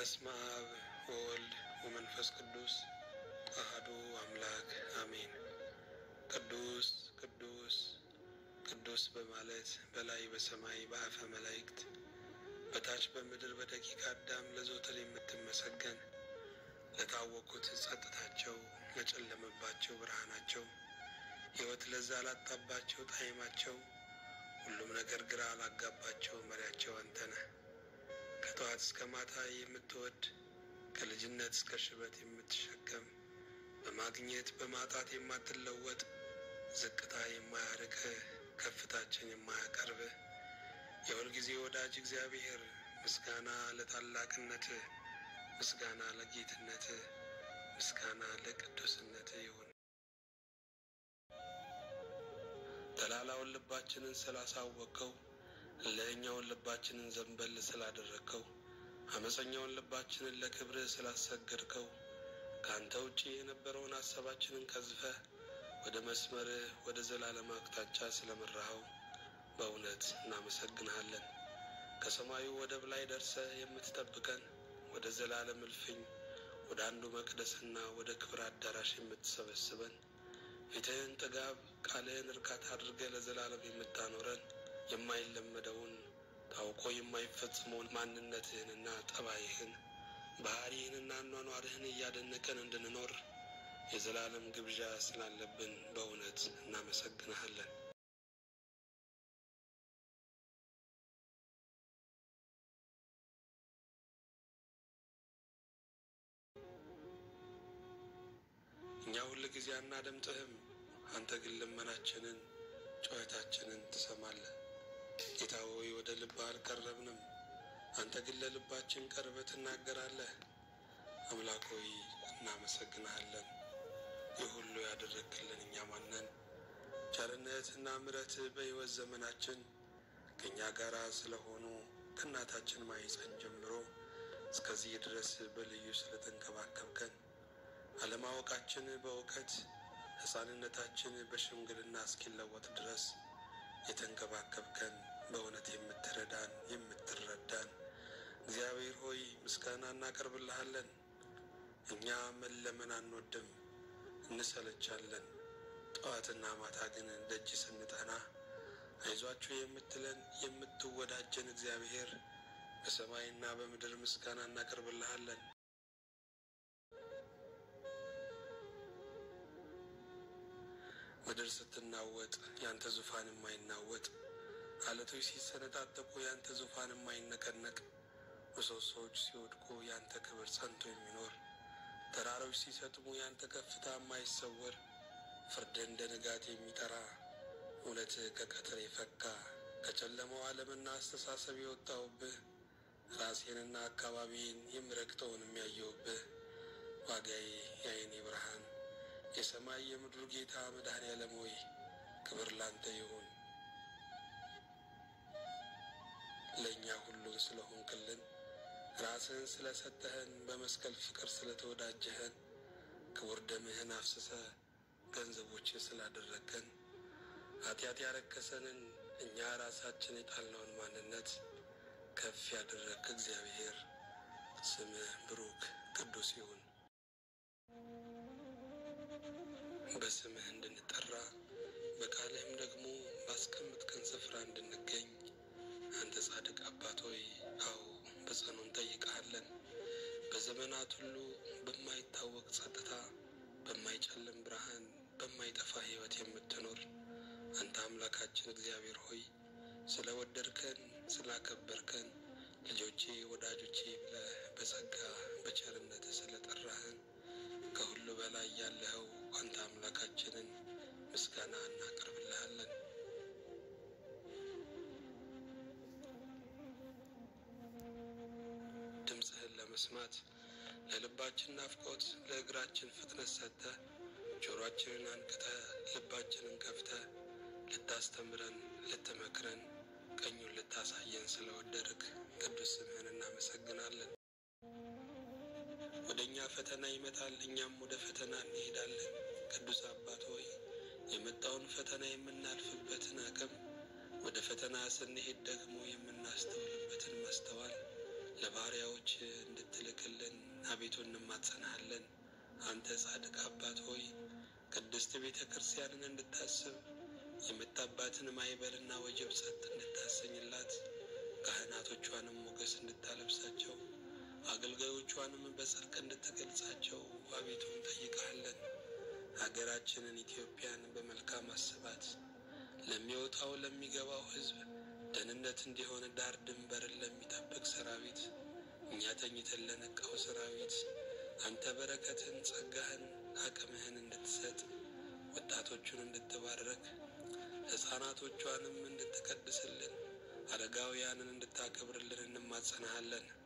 በስመ አብ ወወልድ ወመንፈስ ቅዱስ አሐዱ አምላክ አሜን። ቅዱስ ቅዱስ ቅዱስ በማለት በላይ በሰማይ በአፈ መላእክት በታች በምድር በደቂቀ አዳም ለዘወትር የምትመሰገን ለታወቁት ጸጥታቸው፣ ለጨለመባቸው ብርሃናቸው፣ ሕይወት ለዛ ላጣባቸው ጣዕማቸው፣ ሁሉም ነገር ግራ ላጋባቸው መሪያቸው አንተ ነህ። ከጠዋት እስከ ማታ የምትወድ ከልጅነት እስከ ሽበት የምትሸከም በማግኘት በማጣት የማትለወጥ ዝቅታ የማያርቅህ ከፍታችን የማያቀርብህ የሁልጊዜ ወዳጅ እግዚአብሔር ምስጋና ለታላቅነትህ፣ ምስጋና ለጌትነትህ፣ ምስጋና ለቅዱስነትህ ይሁን። ተላላውን ልባችንን ስላሳወቅከው ለእኛውን ልባችንን ዘንበል ስላደረግከው አመፀኛውን ልባችንን ለክብርህ ስላሰገድከው ከአንተ ውጪ የነበረውን ሀሳባችንን ቀዝፈህ ወደ መስመርህ ወደ ዘላለም አቅጣጫ ስለመራኸው በእውነት እናመሰግንሃለን። ከሰማዩ ወደብ ላይ ደርሰህ የምትጠብቀን ወደ ዘላለም እልፍኝ ወደ አንዱ መቅደስና ወደ ክብር አዳራሽ የምትሰበስበን ፊትህን ጥጋብ ቃልህን እርካታ አድርገህ ለዘላለም የምታኖረን የማይለመደውን ታውቆ የማይፈጽመውን ማንነትህንና ጠባይህን ባህሪህንና አኗኗርህን እያደነቀን እንድንኖር የዘላለም ግብዣ ስላለብን በእውነት እናመሰግንሃለን። እኛ ሁል ጊዜ አናደምጥህም፣ አንተ ግን ልመናችንን ጩኸታችንን ትሰማለህ። ጌታ ሆይ ወደ ልብህ አልቀረብንም፣ አንተ ግን ለልባችን ቀርበህ ትናገራለህ። አምላክ ሆይ እናመሰግንሃለን። ይህ ሁሉ ያደረግክልን እኛ ማነን? ቸርነትና ምሕረትህ በሕይወት ዘመናችን ከእኛ ጋር ስለሆኑ ከእናታችን ማኅፀን ጀምሮ እስከዚህ ድረስ በልዩ ስለተንከባከብከን አለማወቃችን በእውቀት ሕፃንነታችን በሽምግልና እስኪለወጥ ድረስ የተንከባከብከን በእውነት የምትረዳን የምትረዳን እግዚአብሔር ሆይ ምስጋና እናቀርብልሃለን። እኛ መለመን አንወድም፣ እንሰለቻለን። ጠዋትና ማታ ግን ደጅ ስንጠና አይዟችሁ የምትለን የምትወዳጀን እግዚአብሔር በሰማይና በምድር ምስጋና እናቀርብልሃለን። ምድር ስትናወጥ ያንተ ዙፋን የማይናወጥ አለቶች ሲሰነጣጠቁ ያንተ ዙፋን የማይነቀነቅ ምሰሶዎች ሲወድቁ ያንተ ክብር ጸንቶ የሚኖር ተራሮች ሲሰጥሙ ያንተ ከፍታ የማይሰወር ፍርድ እንደ ንጋት የሚጠራ እውነትህ ከቀትር የፈካ ከጨለማው ዓለምና አስተሳሰብ የወጣውብህ ራሴንና አካባቢን የምረግጠውን የሚያየውብህ ዋጋዬ የዓይኔ ብርሃን የሰማይ የምድሩ ጌታ መድኃኔ ዓለም ሆይ ክብር ላንተ ይሁን። ለእኛ ሁሉን ስለሆንክልን ራስህን ስለሰጠህን በመስቀል ፍቅር ስለተወዳጀህን ክቡር ደምህን አፍስሰ ገንዘቦች ስላደረግከን ኃጢአት ያረከሰንን እኛ ራሳችን የጣልነውን ማንነት ከፍ ያደረግክ እግዚአብሔር ስምህ ብሩክ ቅዱስ ይሁን። በስምህ እንድንጠራ በቃልህም ደግሞ ባስቀምጥከን ስፍራ እንድንገኝ አንተ ጻድቅ አባት ሆይ አዎ በጸኑ እንጠይቀሃለን። በዘመናት ሁሉ በማይታወቅ ጸጥታ፣ በማይጨልም ብርሃን፣ በማይጠፋ ሕይወት የምትኖር አንተ አምላካችን እግዚአብሔር ሆይ ስለ ወደድከን ስላከበርከን ልጆቼ ወዳጆቼ ብለህ በጸጋ በቸርነት ስለ ጠራህን ከሁሉ በላይ ያለኸው አንተ አምላካችንን ምስጋና እናቀርብልሃለን። ድምፅህን ለመስማት ለልባችን ናፍቆት ለእግራችን ፍጥነት ሰጥተህ ጆሮአችንን አንቅተህ ልባችንን ከፍተህ ልታስተምረን ልትመክረን ቀኙን ልታሳየን ስለወደድክ ቅዱስ ስምህን እናመሰግናለን። ወደ እኛ ፈተና ይመጣል፣ እኛም ወደ ፈተና እንሄዳለን። ቅዱስ አባት ሆይ የመጣውን ፈተና የምናልፍበትን አቅም ወደ ፈተና ስንሄድ ደግሞ የምናስተውልበትን ማስተዋል ለባሪያዎች እንድትልክልን አቤቱ እንማጸናሃለን። አንተ ጻድቅ አባት ሆይ ቅድስት ቤተ ክርስቲያንን እንድታስብ የመጣባትን ማዕበልና ወጀብ ጸጥ እንድታሰኝላት ካህናቶቿንም ሞገስ እንድታለብሳቸው አገልጋዮቿንም በጽድቅ እንድትገልጻቸው አቤቱ እንጠይቃለን። ሀገራችንን ኢትዮጵያን በመልካም አስባት። ለሚወጣው ለሚገባው ሕዝብ ደህንነት እንዲሆን ዳር ድንበርን ለሚጠብቅ ሰራዊት እኛ ተኝተን ለነቃው ሰራዊት አንተ በረከትን፣ ጸጋህን፣ አቅምህን እንድትሰጥ ወጣቶቹን እንድትባረክ ሕፃናቶቿንም እንድትቀድስልን አረጋውያንን እንድታከብርልን እንማጸናሃለን።